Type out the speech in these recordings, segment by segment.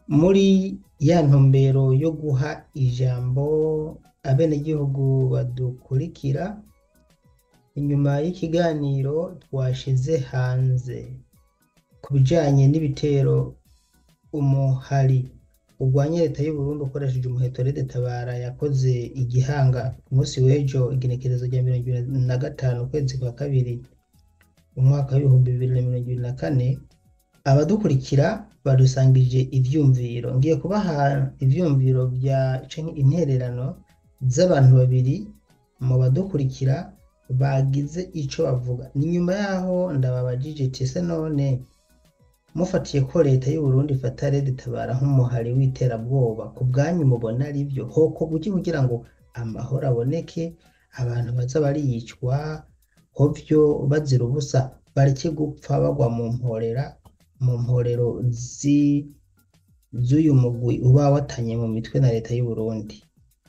muri ya ntumbero yo guha ijambo abenegihugu badukurikira inyuma y'ikiganiro twashize hanze ku bijanye n'ibitero umuhari urwanya leta y'Uburundi ukoresheje umuheto Rede Tabara yakoze igihanga ku munsi w'ejo igenekerezo rya mirongo ibiri na gatanu ukwezi kwa kabiri umwaka w'ibihumbi bibiri na mirongo ibiri na kane abadukurikira badusangije ivyumviro ngiye kubaha ivyumviro vya canke intererano z'abantu babiri mu badukurikira bagize ico bavuga ni nyuma yaho ndababajije ati ese none mufatiye ko leta y'Uburundi ifata Rede Tabara nk'umuhari w'iterabwoba ku bwanyu mubona ari vyo hokorwa iki kugira ngo amahoro aboneke abantu baza bariyicwa hovyo bazira ubusa bareke gupfa bagwa mu mporera mu mporero zi- z'uyu mugwi uba watanye mu mitwe na leta y'Uburundi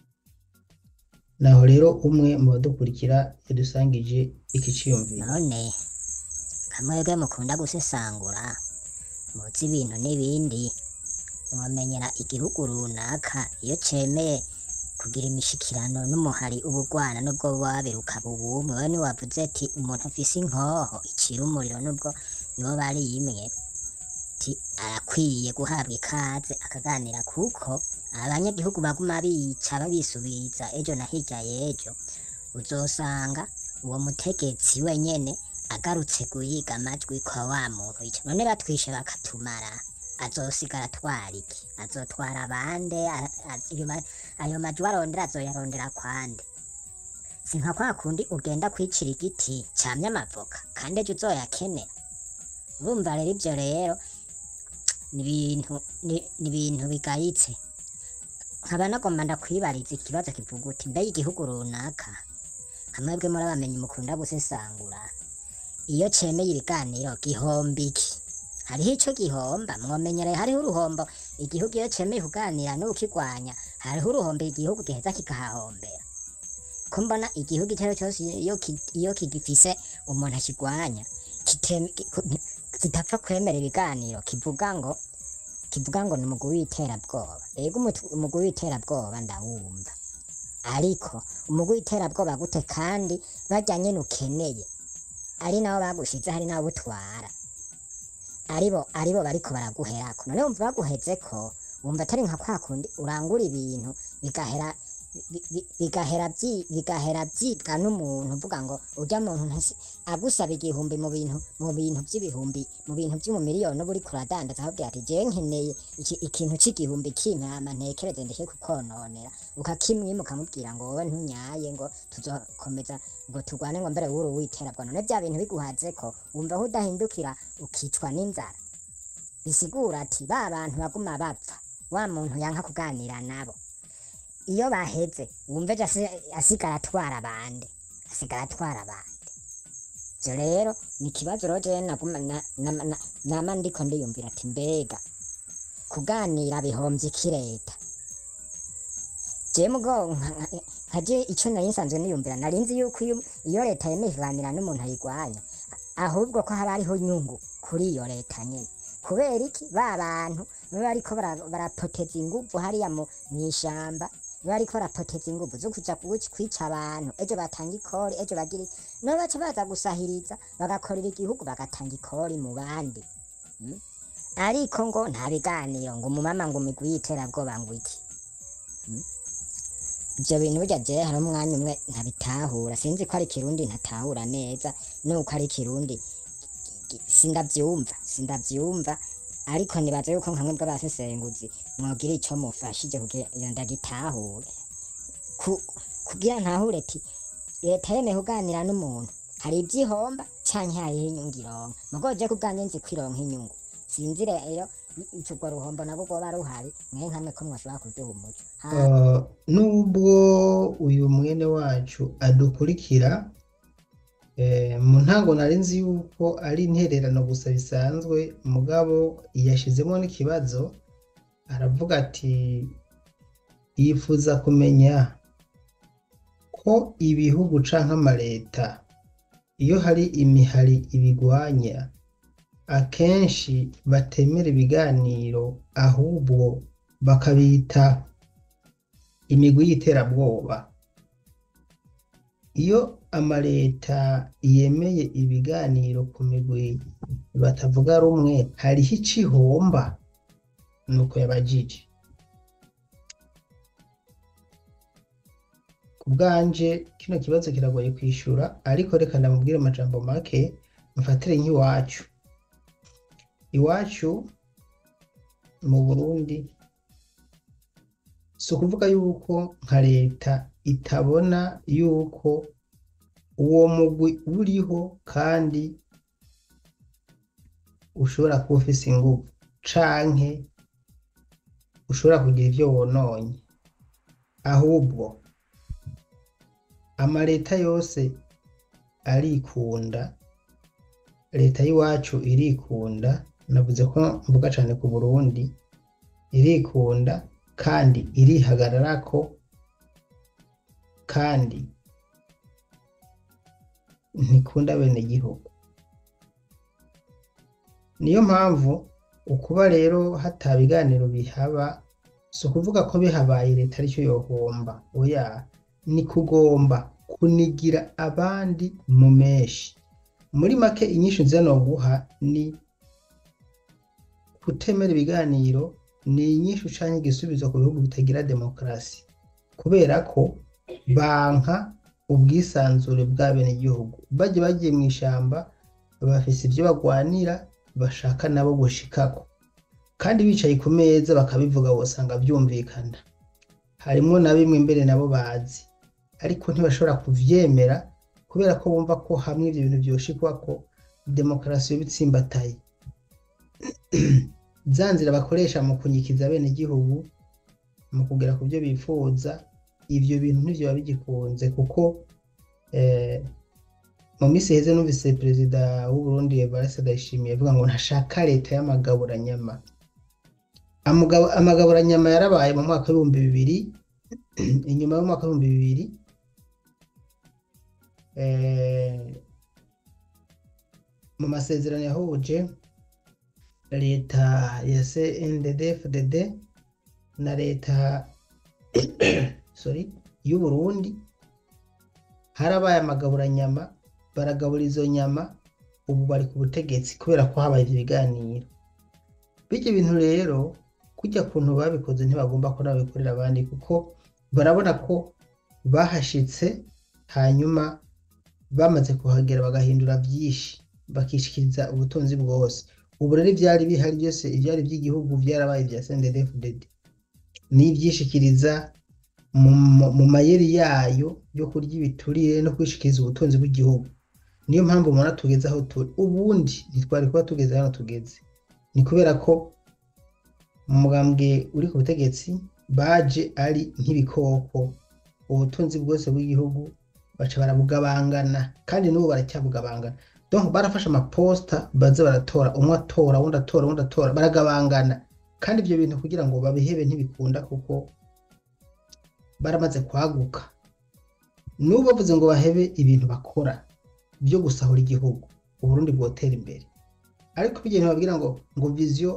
naho rero umwe mu badukurikira yadusangije iki ciyumviro none kamwebwe mukunda gusesangura muzi ibintu n'ibindi mwamenyera igihugu runaka iyo cemeye kugira imishikirano n'umuhari ubugwana nubwo buba babiruka bubumwe we niwavuze ati umuntu afise inkoho icira umuriro nubwo yoba ari imwe ti arakwiye guhabwa ikaze akaganira kuko abanyagihugu baguma bica babisubiza ejo na hirya y'ejo uzosanga uwo mutegetsi wenyene agarutse guhiga amajwi kwa wa muntu ico none batwishe bakatumara azosigara atwara iki azotwara abande A- a- ayo ma- ayo majwi arondera azoyarondera kwande si nka kwa kundi ugenda kwicira igiti camye amavoka kandi ejo uzoyakenera urumva rero ivyo rero ni ibintu ni ni ibintu bigayitse nkaba nagomba ndakwibariza ikibazo kivuga uti mbega igihugu runaka kamwebwe muri abamenyi mukunda gusesangura iyo cemeye ibiganiro gihomba iki hariho ico gihomba mwomenyereye hariho uruhombo igihugu iyo cemeye kuganira n'ukigwanya hariho uruhombo igihugu giheza kikahahombera ko mbona igihugu icyo ari cyo cyose iyo ki- iyo kigifise umuntu akigwanya kiteme- ki- ku- kitapfa kwemera ibiganiro kivuga ngo kivuga ngo ni umugwi w'iterabwoba ego umutu- umugwi w'iterabwoba ndawumva ariko umugwi w'iterabwoba gute kandi barya nyene ukeneye ari nabo bagushize hari nabo utwara aribo aribo bariko baraguherako none wumva baguhezeko wumva atari nka kwa kundi urangura ibintu bigahera bi- bi- bigahera vyi- bigahera vyibwa n'umuntu uvuga ngo urya muntu ntasi agusaba igihumbi mu bintu mu bintu vy'ibihumbi mu bintu vy'umumiliyoni uba uriko uradandaza akubwira ati jewe nkeneye iki- ikintu c'igihumbi kimpama ntekereze ndeke kukononera ukakimwima ukamubwira ngo wowe ntunyaye ngo tuzokomeza ngo turwane ngo mbere wuri witerabwa none vya bintu biguhazeko wumva aho udahindukira ukicwa n'inzara bisigura ati ba bantu baguma bapfa wa muntu yanka kuganira nabo iyo baheze wumva ejo asi- asigara atwara bande asigara atwara bande ivyo rero ni ikibazo rero jewe naguma na- na- na- nama ndiko ndiyumvira ati mbega kuganira bihomvye iki leta jewe mugo nka- nka- nkaje ico nari nsanzwe niyumvira nari nzi yuko iyo iyo leta yemeye kuganira n'umuntu ayigwanya ahubwo ko haba hariho inyungu kuri iyo leta nyene kubera iki ba bantu baba bariko bara- barapoteza inguvu hariya mu mw'ishamba baba bariko barapoteza inguvu zo kuja kuwic- kwica abantu ejo batanga ikori ejo bagira iki. nabo baca baza gusahiriza bagakorera igihugu bagatanga ikori mu bandi Mm? ariko ngo nta biganiro ngo umumama ngo umigwi y'iterabwoba ngo iki Mm? ivyo bintu burya jewe hari umwanya umwe ntabitahura sinzi ko ari ikirundi ntatahura neza nuko ari ikirundi gi- sindavyumva sindavyumva ariko nibaza yuko nkamwe bw'abasesenguzi mwogira ico mufashije kugira iyo ndagitahure Ku- kugira ntahure ti leta yemeye kuganira n'umuntu hari ivyihomba canke hariho inyungu ironka mugo je kubwanje nzi ko ironka inyungu sinzi rero ico urwo ruhombo nabwo rwoba ruhari mwe nkamwe ko mwoshobora kuduha umuco Ha- Uh, nubwo uyu mwene wacu adukurikira eh, mu ntango nari nzi yuko ari intererano gusa bisanzwe mugabo yashizemo n'ikibazo aravuga ati yifuza kumenya ko ibihugu canke amaleta iyo hari imihari ibigwanya akenshi batemera ibiganiro ahubwo bakabita imigwi y'iterabwoba iyo amaleta yemeye ibiganiro ku migwi batavuga rumwe hariho icihomba nuko yabajije ku bwanje kino kibazo kiragoye kwishura ariko reka ndamubwire amajambo make mfatire nk'iwacu iwacu mu burundi si ukuvuga yuko nka leta itabona yuko uwo mugwi uriho kandi ushobora kuba ufise inguvu canke ushobora kugira ivyo wononye ahubwo amaleta yose arikunda leta y'iwacu irikunda navuze ko mvuga cane ku burundi irikunda kandi irihagararako kandi ntikunda bene gihugu niyo mpamvu ukuba rero hata biganiro bihaba si ukuvuga ko bihabaye leta aricyo yohomba oya ni kugomba kunigira abandi mu menshi muri make inyishu nziza noguha ni kutemera ibiganiro ni inyishu canke igisubizo ku bihugu bitagira demokarasi kubera ko banka ubwisanzure bw'abenegihugu baje bagiye mu ishamba bafise ivyo bagwanira bashaka nabo gushikako kandi bicaye ku meza bakabivuga wosanga vyumvikana harimwo na bimwe mbere nabo bazi ariko ntibashobora kuvyemera kubera ko bumva ko hamwe ivyo bintu vyoshikwa ko demokarasi yoba itsimbataye za nzira bakoresha mu kunyikiza abenegihugu mu kugera ku byo bifuza ivyo bintu ntivyoba bigikunze kuko eh, mu minsi heze numvise perezida w'uburundi evariste ndayishimiye avuga ngo ntashaka leta y'amagaburanyama Amugabo- amagaburanyama yarabaye mu mwaka w'ibihumbi bibiri inyuma y'umwaka w'ibihumbi bibiri eh, mu masezerano yahuje leta ya CNDD-FDD na leta sorry y'u Burundi harabaye amagaburanyama baragabura izo nyama ubu bari ku butegetsi kubera ko habaye ivyo biganiro bityo bintu rero kujya kuntu babikoze ntibagomba ko nabikorera abandi kuko barabona ko bahashitse hanyuma bamaze kuhagera bagahindura byinshi bakishikiriza ubutunzi bwose ubu rero ivyari bihari byose ivyari by'igihugu vyarabaye vya CNDD-FDD n'ivyishikiriza mu, mu- mu mayeri yayo yo kurya ibiturire no kwishikiriza ubutunzi bw'igihugu niyo mpamvu mubona tugeze aho turi ubundi ntitwari kuba tugeze hano tugeze ni kubera ko umugambwe uri ku butegetsi baje ari nk'ibikoko ubutunzi bwose bw'igihugu baca barabugabangana kandi n'ubu baracyabugabangana donc barafashe amaposta baze baratora umwe atora uwundi atora uwundi atora baragabangana kandi ibyo bintu kugira ngo babihebe ntibikunda kuko baramaze kwaguka n'ubu bavuze ngo bahebe ibintu bakora byo gusahura igihugu uburundi bwotera imbere ariko bijya ntibabwira ngo ngo vision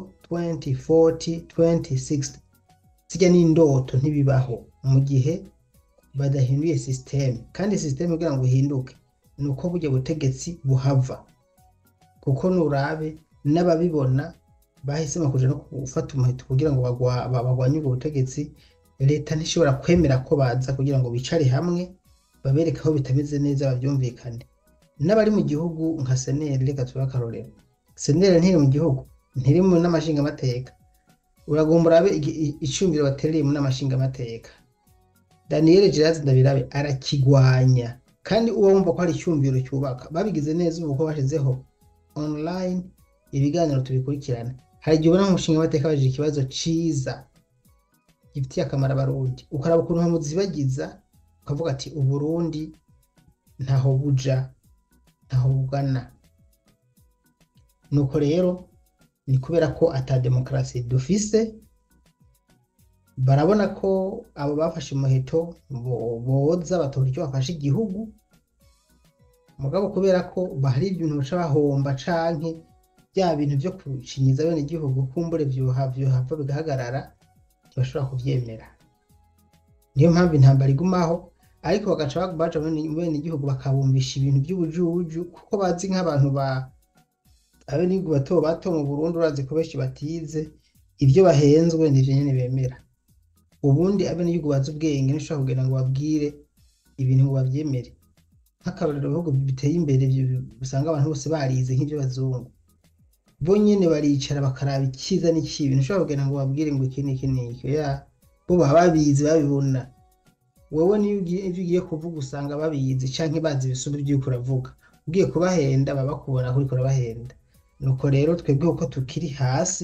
2040 2060 zijya n'indoto ntibibaho mu gihe badahinduye system kandi system kugira ngo ihinduke ni uko burya butegetsi buhava kuko nurabe n'ababibona bahisemo kuja no gufata umuheto kugira ngo bagwa- ba- bagwanye ubwo butegetsi leta ntishobora kwemera ko baza kugira ngo bicare hamwe babereke aho bitameze neza babyumvikane n'abari mu gihugu nka seneri reka tuba akarorero seneri ntiri mu gihugu ntiri mu n'amashingamateka uragomba urabe igi- i- icumviro batereye mu n'amashingamateka daniel gerard ndabirabe arakigwanya kandi uba wumva ko hari icyumviro cyubaka babigize neza ubu ko bashizeho online ibiganiro tubikurikirana hari igihe ubona nk'umushinga w'amateka babajije ikibazo ciza gifitiye akamaro abarundi ukaraba ukuntu bamuzibagiza ukavuga ati uburundi ntaho buja ntaho bugana nuko rero ni kubera ko ata demokarasi dufise barabona ko abo bafashe umuheto bo- boza batora icyo bafashe igihugu mugabo kubera ko bahari ibintu baca bahomba canke bya bintu byo gucinyiza bene igihugu kumbure vyoha vyohava bigahagarara ntibashobora kuvyemera niyo mpamvu intambara igumaho ariko bagaca baja bene igihugu bakabumvisha ibintu by'ubujuju kuko bazi nk'abantu ba abenegihugu bato bato mu Burundi urazi ko benshi batize ivyo bahenzwe nivyo nyene bemera ubundi abenegihugu bazi ubwenge ntushobora kugenda ngo babwire ibintu ngo bavyemere nk'akarorero ibihugu biteye imbere usanga abantu bose barize nk'ivy'abazungu bo nyene baricara bakaraba icyiza n'ikibi ntushobora kugenda ngo babwire ngo iki n'iki n'iki ya bo baba babizi babibona wowe niyo ugiye ivyo ugiye kuvuga usanga babizi canke bazi ibisumba ivy'uriko uravuga ugiye kubahenda baba bakubona ko uriko urabahenda nuko rero twebwe uko tukiri hasi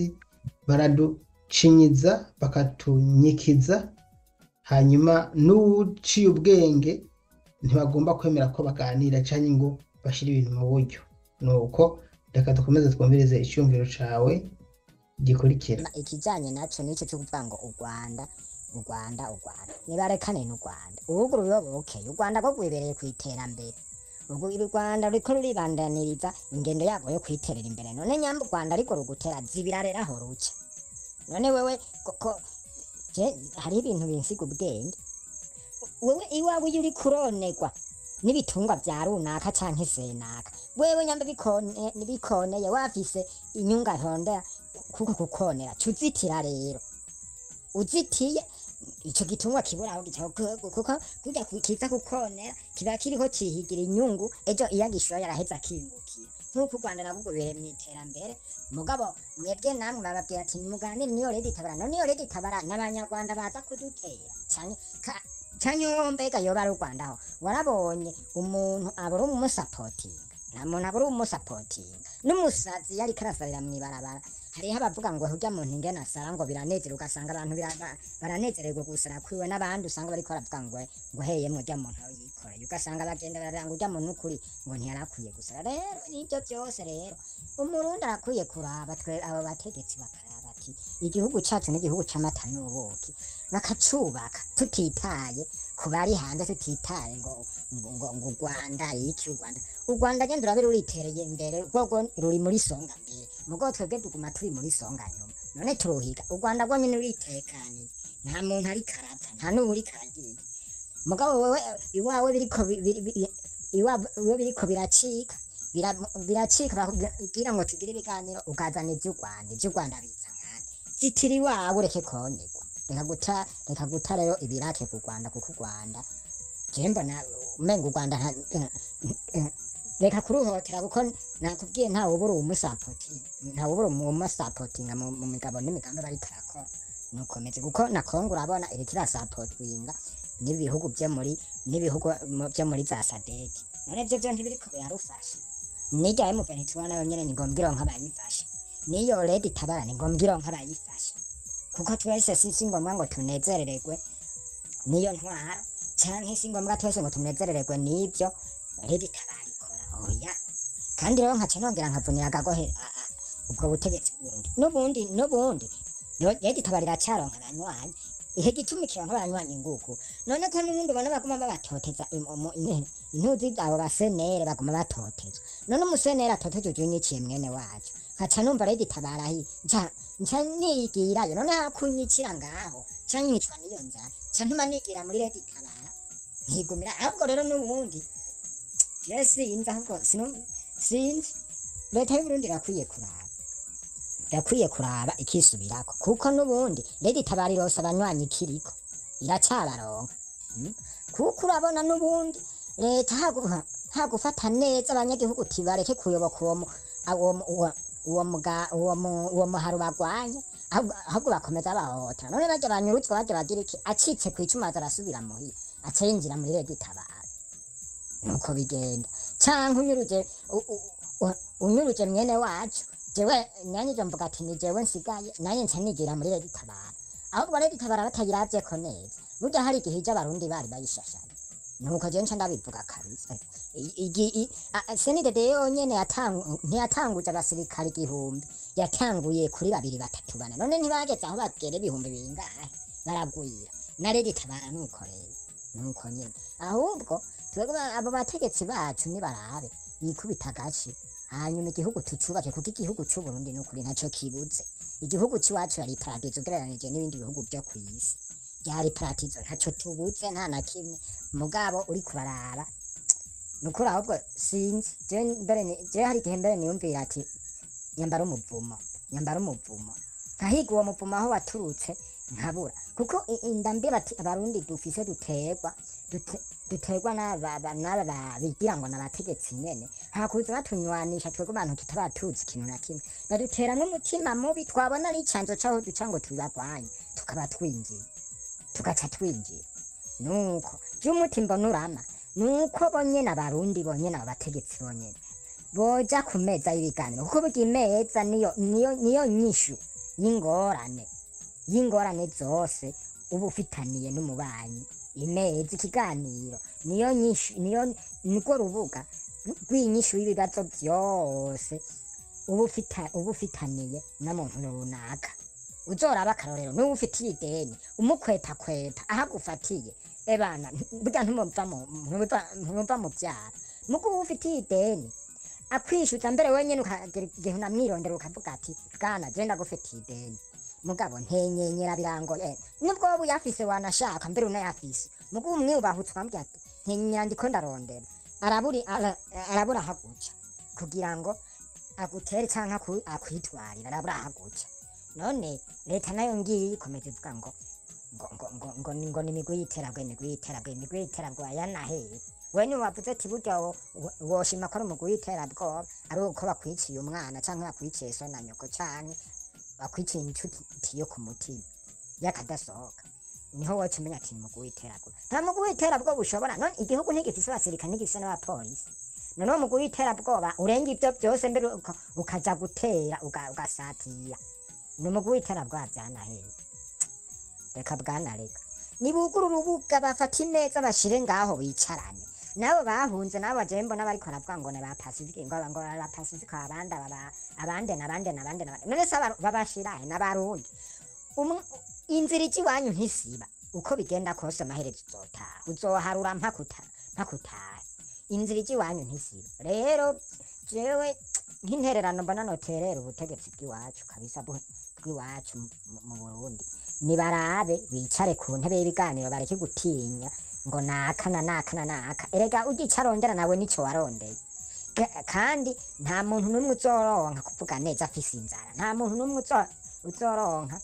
baraducinyiza bakatunyikiza hanyuma n'uwuciye ubwenge ntibagomba kwemera ko baganira canke ngo bashire ibintu mu buryo nuko reka dukomeze twumvirize icyumviro cawe gikurikira ikijanye naco nico cyo kuvuga ngo u Rwanda u Rwanda u Rwanda nibarekane n'u Rwanda ubugu rurobokeye u Rwanda rwo rwibereye ku iterambere ubwo u Rwanda ruriko ruribandaniriza ingendo yarwo yo kwiterera imbere none nyamba u Rwanda ariko rugutera zibira rero aho ruca none wewe koko je hari ibintu binsiga ubwenge wewe iwawe iyo uri kuronegwa n'ibitungwa vya runaka canke senaka wewe nyamba bikone bikoneye wafise inyunga ntondera kuko kukonera cuzitira rero uzitiye ico gitungwa kibura aho gica kuko kurya kiza kukonera kiba kiriko cihigira inyungu ejo iyo agishoye araheza akingukira nk'uko u Rwanda nabwo bere mu iterambere mugabo mwebwe namwe bababwira ati muganire niyo redi tabara none iyo redi tabara n'abanyarwanda baza kudutera canke canke wowe mbega yoba ari u Rwanda aho warabonye umuntu abura umusapotinga nta muntu abura umusapotinga n'umusazi yariko arasarira mw'ibarabara hariho abavuga ngo urya muntu ingene asara ngo biranezera ugasanga abantu biraba- baranezererwa gusara kwiwe n'abandi usanga bariko baravuga ngo ngo heyemwe urya muntu aho yikoreye ugasanga bagenda baranga urya muntu ukuri ngo ntiyarakwiye gusara rero nibyo byose rero umurundi arakwiye kuraba twe abo bategetsi bakaraba ati igihugu cacu n'igihugu c'amata n'ubuki bakacubaka tutitaye ku bari hanze tutitaye ngo ngo ngo ngo u Rwanda iki u Rwanda u Rwanda genda urabe ruritereye imbere rwogo ruri muri songa mbere mugo twebwe tuguma turi muri songa nyuma none turuhiga u Rwanda rwo nyine ruritekaniye nta muntu ari karata nta n'ubu uri karagiye mugabo wewe iwawe biriko bi- bi- bi- iwawe biriko biracika bira- biracika bakubwira ngo tugire ibiganiro ukazana ivy'u Rwanda ivy'u Rwanda biza nkande zitira iwawe ureke konegwa reka guta reka guta rero ibirake ku Rwanda kuko u Rwanda je mbona umenga u Rwanda nta- eh, eh, reka kuruhotera kuko nakubwiye ntawe ubura umusapoti ntawe ubura umusapotinga mu mu migabo n'imigambi bari karakora nukomeze kuko na Kongo urabona iriko irasapotinga n'ibihugu byo muri n'ibihugu mu- byo muri za sadeki none byo byo ntibiriko birarufasha nijya emuveni tubona yonyene ni ngombwa ironka abayifasha niyo redi tabara ni ngombwa ironka abayifasha kuko twese si si ngombwa ngo tunezerererwe niyo ntwaro canke si ngombwa twese ngo tunezerererwe n'ibyo redi tabara ikora oya kandi rero nkaca nongera nkavunira agagohe a- a- ubwo butegetsi bw'urundi n'ubundi n'ubundi rero redi tabara iracaronka abanywanyi ihe gituma ikironka abanywanyi nguku none ko n'ubundi ubona baguma babatoteza im- umu- intebe intuzi abo basenere baguma batotezwa none umusenere atotejejwe n'iciye mwene wacu nkaca numva rero itabarahi nca nca nigirayo none hakunyikira ngaho ca nyicwa n'iyo nzara ca ntuma nigira muri redi tabara nkigumira ahubwo rero n'ubundi je sinzi ahubwo sinu- sinzi leta y'uburundi irakwiye kuraba irakwiye kuraba ikisubirako kuko n'ubundi redi tabara irose abanywanyi ikiriko iracabaronka Mm. kuko urabona n'ubundi leta haguha hagufata neza abanyagihugu uti bareke kuyoboka uwo mu- a- uwo mu- uwo- uwo muga- uwo mu- uwo muharo bagwanye ahubwo ahubwo bakomeza bahohotera none barya banyurutswa barya bagira iki acitse ku icumu aza arasubira muhira aca yinjira muri redi tabara nuko bigenda canke unyuruje u- u- u- unyuruje mwene wacu jewe nanyije mvuga ati ni jewe nsigaye nanye nca nigira muri redi tabara ahubwo redi tabara batayiravyeko neza burya hari igihe ija abarundi bari bayishashanye nuko jewe nca ndabivuga kabisa I- igi- i- a- a- senidede yonyene yatangu- ntiyatanguje abasirikare igihumbi yatanguye kuri babiri batatu bane none ntibageze aho bagera ibihumbi bingahe baragwira na redi tabara nuko rero nuko nyene ahubwo twebwe ba- abo bategetsi bacu nibarabe yikubita agashi hanyuma igihugu tucubake kuko igihugu c'uburundi n'ukuri ntaco kibuze igihugu c'iwacu yari paradizo ugereranije n'ibindi bihugu vyo kw'isi byari paradizo ntaco tubuze nta na kimwe mugabo uri kuraraba nukuri ahubwo sinzi je mbere ni- je hari igihe mbere niyumvira ati nyambara umuvumo nyambara umuvumo nkahiga uwo muvumo aho waturutse nkabura kuko i- inda mbira ati abarundi dufise duterwa dute- duterwa n'aba ba- n'aba ba- bigira ngo n'abategetsi nyene hakuza batunywanisha twebwe abantu tutaba tuzi ikintu na kimwe badutera n'umutima mubi twabona ari icanzo caho duca ngo tubagwanye tukaba twinjiye tugaca twinjira nuko vy'umuti mbona urama nuko bonyene abarundi bonyene abo bategetsi bonyene boja ku meza y'ibiganiro kuko burya imeza niyo niyo niyo nyishu y'ingorane y'ingorane zose uba ufitaniye n'umubanyi imeza ikiganiro niyo nyishu niyo nirwo rubuga rw'inyishu y'ibibazo vyose uba ufita- uba ufitaniye na muntu runaka uzoraba akarorero niba ufitiye ideni umukwepakwepa aho agufatiye ebana burya ntumuva mu- ntumuva- ntumuva mu vyara mugo uba ufitiye ideni akwishyuza mbere wenyine ukagera igihe unamwirondera ukavuga ati bwana je ndagufitiye ideni mugabo ntenyenyera birangoye nubwo wowe uyafise wanashaka mbere unayafise mugo umwiyubahutse ukamubwira ati ntenyenyera ndiko ndarondera araburi ara- arabura ahaguca kugira ngo agutere canke aku- akwitwarire arabura ahaguca none leta nayo ngiyi ikomeza ivuga ngo ngo ngo ngo ngo ni ngo ni imigwi y'iterabwo imigwi y'iterabwo imigwi y'iterabwo ayanaheye we ni wavuze ati burya wo- wo- woshima ko ari umugwi w'iterabwoba ari uko bakwiciye umwana canke bakwiciye so na nyoko canke bakwiciye inshuti yo ku mutima y'akadasohoka niho woca umenya ati ni umugwi w'iterabwoba nta mugwi w'iterabwoba ushobora none igihugu ntigifise abasirikare ntigifise n'abapolisi none uwo mugwi w'iterabwoba urenga ivyo vyose mbere uka- ukaja gutera uga- ugasatira ni umugwi w'iterabwoba vyanaheye reka bwana reka nibugura urubuga bafata imeza bashire ngaho bicarane nabo bahunze nabo baje mbona bariko baravuga ngo ni ba pacifique ngo ngo ba pacifique abandi aba abandi nabandi nabandi nabandi none se aba- babashirahe n'abarundi Umwe- inzira iji iwanyu ntisiba uko bigenda kose amaherezo uzotaha uzoharura mpaka uta- mpaka utahe inzira iji iwanyu ntisiba rero jewe nk'intererano mbona noterera ubutegetsi bw'iwacu kabisa bw- bw'iwacu mu- mu- mu burundi nibarabe bicare ku ntebe y'ibiganiro bareke gutinya ngo naka na naka na naka erega ugica arondera nawe nico warondeye Ga- kandi nta muntu n'umwe uzoronka kuvuga neza afise inzara nta muntu n'umwe uzo- uzoronka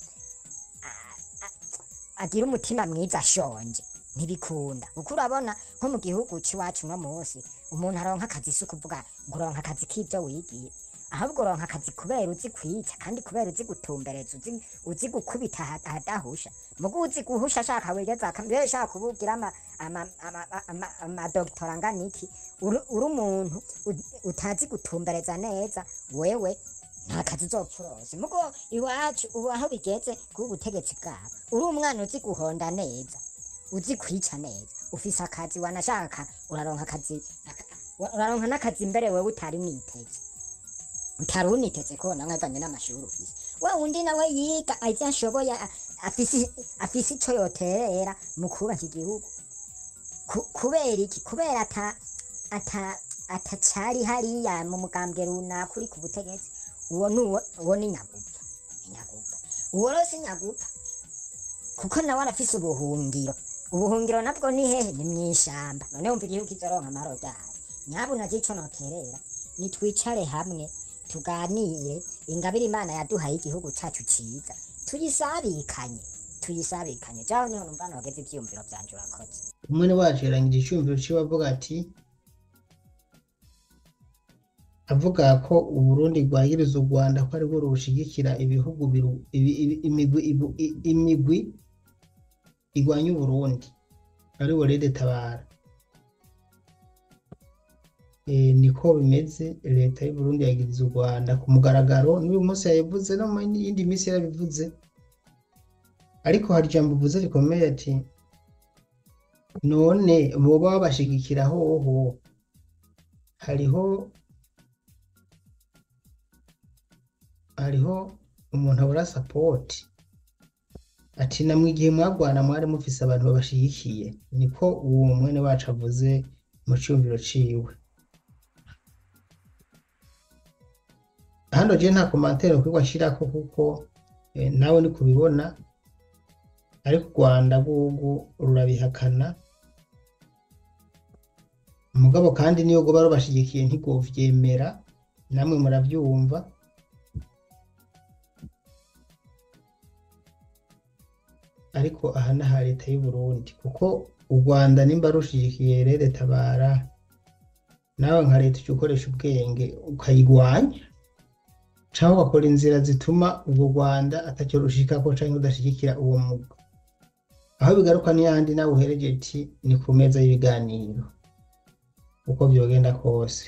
a- a- agira umutima mwiza ashonje ntibikunda kuko urabona nko mu gihugu c'iwacu uno munsi umuntu aronka akazi si ukuvuga ngo uronka akazi k'ivyo wigiye ahubwo uronka akazi kubera uzi kwica kandi kubera uzi gutumbereza uzi, uzi gukubita aha- ahadahusha mugo uzi guhusha ashaka wigeza mbere shaka kubugira ama ama ama ama, ama doktora angana iki uri uri umuntu u- utazi gutumbereza neza wewe nta kazi uzopfa urose mugo iwacu ubu aho bigeze kuba ubutegetsi bwabo uri umwana uzi guhonda neza uzi kwica neza ufise akazi wanashaka uraronka akazi aka- uraronka n'akazi mbere wewe utari mwiteze utari uniteze ko nawe avanye n'amashuri ufise we undi nawe yiga azi ashoboye a- afise afise ico yoterera mu kubaka igihugu Ku- kubera iki kubera ata ata atacari hariya mu mugambwe runaka uri ku butegetsi uwo ni uwo uwo ni nyagupfa ni nyagupfa uwo rero si nyagupfa kuko nawe arafise ubuhungiro ubuhungiro nabwo ni hehe ni mw'ishamba none wumva igihugu kizoronka amahoro ryari nyabuna ico noterera nitwicare hamwe tuganire ingabire imana yaduhaye igihugu cacu ciza tuyisabikanye tuyisabikanye jaho niho numva nogeze ivyiyumviro vyanje urakoze umwe wacu yarangije icyumviro ciwe avuga ati avuga ko uburundi bwagiriza u rwanda ko arirwo rushigikira ibihugu biru- ibi- ibi- imigwi ibu- i- imigwi igwanya uburundi ariwo rede tabara Eh, niko bimeze leta y'uburundi yagiriza u rwanda ku mugaragaro n'uyu munsi yabivuze no mu yindi minsi yarabivuze ariko hari ijambo uvuze rikomeye ati none boba babashigikira hoho hariho hariho umuntu abura sapoti ati namwe igihe mwagwana mwari mufise abantu babashigikiye niko uwo mwene wacu avuze mu cyumviro ciwe hano je nta komantere kwigwa ashirako kuko eh, nawe ni kubibona ariko u Rwanda rw'ubu rurabihakana mugabo kandi niyo goba rubashigikiye ntigovyemera namwe muravyumva ariko aha ni aha leta y'u Burundi kuko u Rwanda nimba rushigikiye rere tabara nawe nka leta uca ukoresha ubwenge ukayigwanya canke ugakora inzira zituma urwo Rwanda atacyo rushikako canke udashigikira uwo mugwi aho bigaruka n'iyandi nawe uhereje iti ni ku meza y'ibiganiro uko vyogenda kose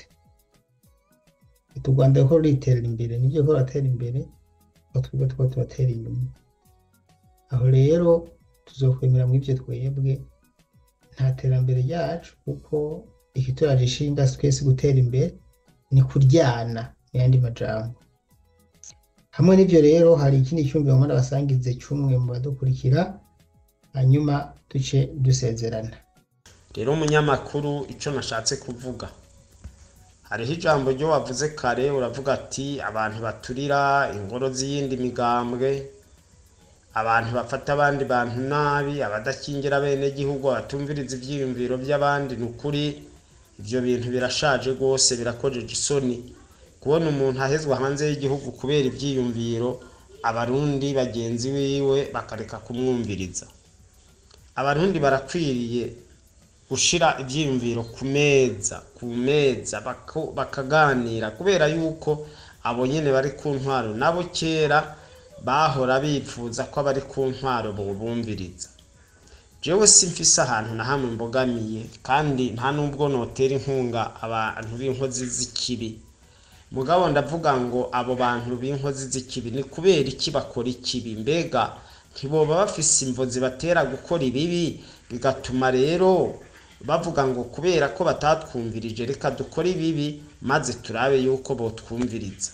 u Rwanda ruriko ruritera imbere nivyo ruriko ruratera imbere aho twebwe turiko turatera inyuma aho rero tuzokwemera mw'ivyo twebwe nta terambere ryacu kuko ikituraje ishinga twese gutera imbere ni kuryana mu yandi majambo hamwe n'ivyo rero hari ikindi cyumviro mbona basangize cy'umwe mu badukurikira hanyuma duce dusezerana rero umunyamakuru icyo nashatse kuvuga hariho ijambo ryo wavuze kare uravuga ati abantu baturira ingoro z'iyindi migambwe abantu bafata abandi bantu nabi abadakingira bene gihugu abatumviriza ivyiyumviro by'abandi ni ukuri ivyo bintu birashaje rwose birakojeje isoni kubona umuntu ahezwa hanze y'igihugu kubera ivyiyumviro abarundi bagenzi wiwe bakareka kumwumviriza abarundi barakwiriye gushira ivyiyumviro ku meza ku meza bako- bakaganira kubera yuko abo nyene bari ku ntwaro nabo kera bahora bipfuza ko abari ku ntwaro bobumviriza jewe simfise ahantu na hamwe mbogamiye kandi nta nubwo notera inkunga abantu b'inkozi z'ikibi mugabo ndavuga ngo abo bantu b'inkozi z'ikibi ni kubera iki bakora ikibi mbega ntiboba bafise imvo zibatera gukora ibibi bigatuma rero bavuga ngo kubera ko batatwumvirije reka dukore ibibi maze turabe yuko botwumviriza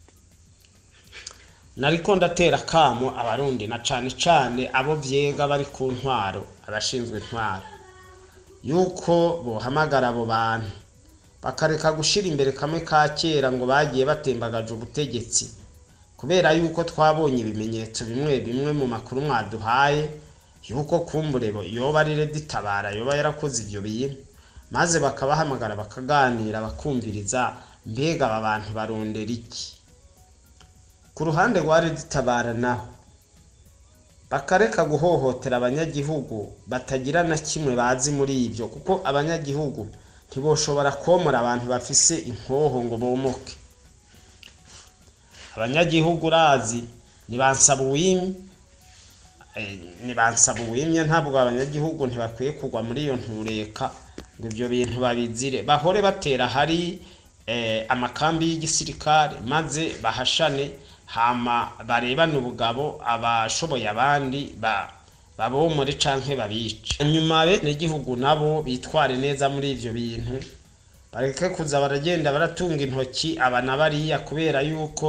nariko ndatera kamo abarundi na cane cane abo vyega bari ku ntwaro abashinzwe intwaro yuko bohamagara abo bantu bakareka gushira imbere kamwe ka kera ngo bagiye batembagaje ubutegetsi kubera yuko twabonye ibimenyetso bimwe bimwe mu makuru mwaduhaye yuko kumbure bo yoba ari reditabara yoba yarakoze ivyo bintu maze bakabahamagara bakaganira bakumviriza mbega aba bantu barondera iki ku ruhande rwa reditabara naho bakareka guhohotera abanyagihugu batagira na kimwe bazi muri ibyo kuko abanyagihugu ntiboshobora komora abantu bafise inkoho ngo bomoke abanyagihugu urazi nibansaba uwimye eh, nibansaba uwimye ntabwo abanyagihugu ntibakwiye kugwa muri iyo ntureka ngo ibyo bintu babizire bahore batera hari eh, amakambi y'igisirikare maze bahashane hama barebane ubugabo abashoboye abandi ba babomore canke babice nyuma bene gihugu nabo bitware neza muri ivyo bintu bareke kuza baragenda baratunga intoki aba na bariya kubera yuko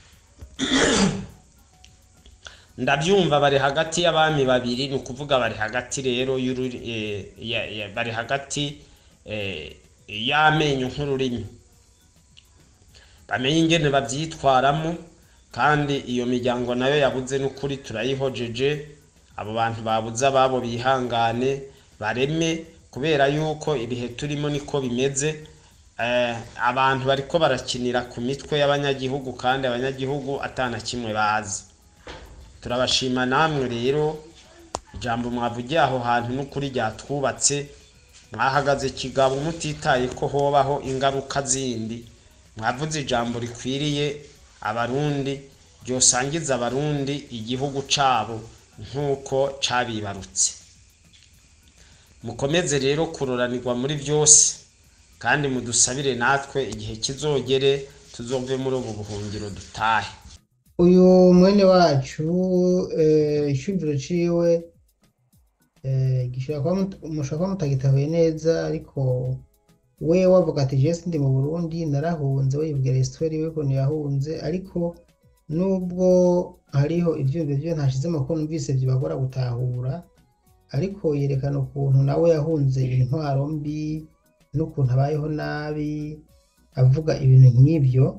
ndabyumva bari hagati y'abami babiri ni ukuvuga bari hagati rero y'ururi eh, ya- ya- bari hagati eh, y'amenyo nk'ururimi bamenye ingene bavyitwaramo kandi iyo miryango nayo yabuze n'ukuri turayihojeje abo bantu babuze ababo bihangane bareme kubera yuko ibihe turimo niko bimeze eh, abantu bariko barakinira ku mitwe y'abanyagihugu kandi abanyagihugu atana kimwe bazi turabashima namwe rero ijambo mwavugiye aho hantu n'ukuri ryatwubatse mwahagaze kigabo mutitaye ko hobaho ingaruka zindi mwavuze ijambo rikwiriye abarundi ryosangiza abarundi igihugu cabo nk'uko cabibarutse mukomeze rero kuroranirwa muri byose kandi mudusabire natwe igihe kizogere tuzove muri ubu buhungiro dutahe uyu mwene wacu eh, icumviro ciwe eh, gishobora kuba mut- mushobora kuba mutagitahuye neza ariko we wavuga ati jewe sindi mu Burundi narahunze we yibwira histoire yiwe ukuntu yahunze ariko nubwo hariho ivyumviro vyo ntashizemo ko numvise vyibagora gutahura ariko yerekana ukuntu nawe yahunze intwaro mbi n'ukuntu abayeho nabi avuga ibintu nk'ivyo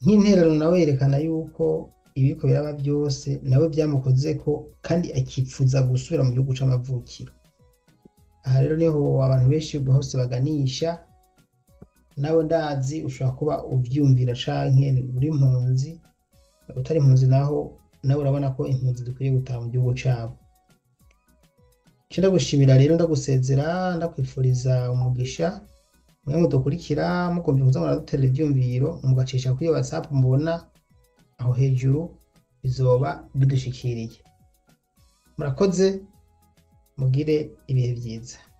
nk'intererano nawe yerekana yuko ibiriko biraba byose nawe byamukozeko kandi akifuza gusubira mu gihugu c'amavukiro aha rero niho abantu benshi hose baganisha nawe ndazi ushobora kuba uvyumvira canke uri impunzi utari impunzi naho nawe urabona ko impunzi dukwiye gutaha mu gihugu cabo ico ndagushimira rero ndagusezera ndakwifuriza umugisha mwe mudukurikira mukumva kuza muradutera ivyumviro mugacisha kuri iyo whatsapp mubona aho hejuru bizoba bidushikiriye murakoze mugire ibihe vyiza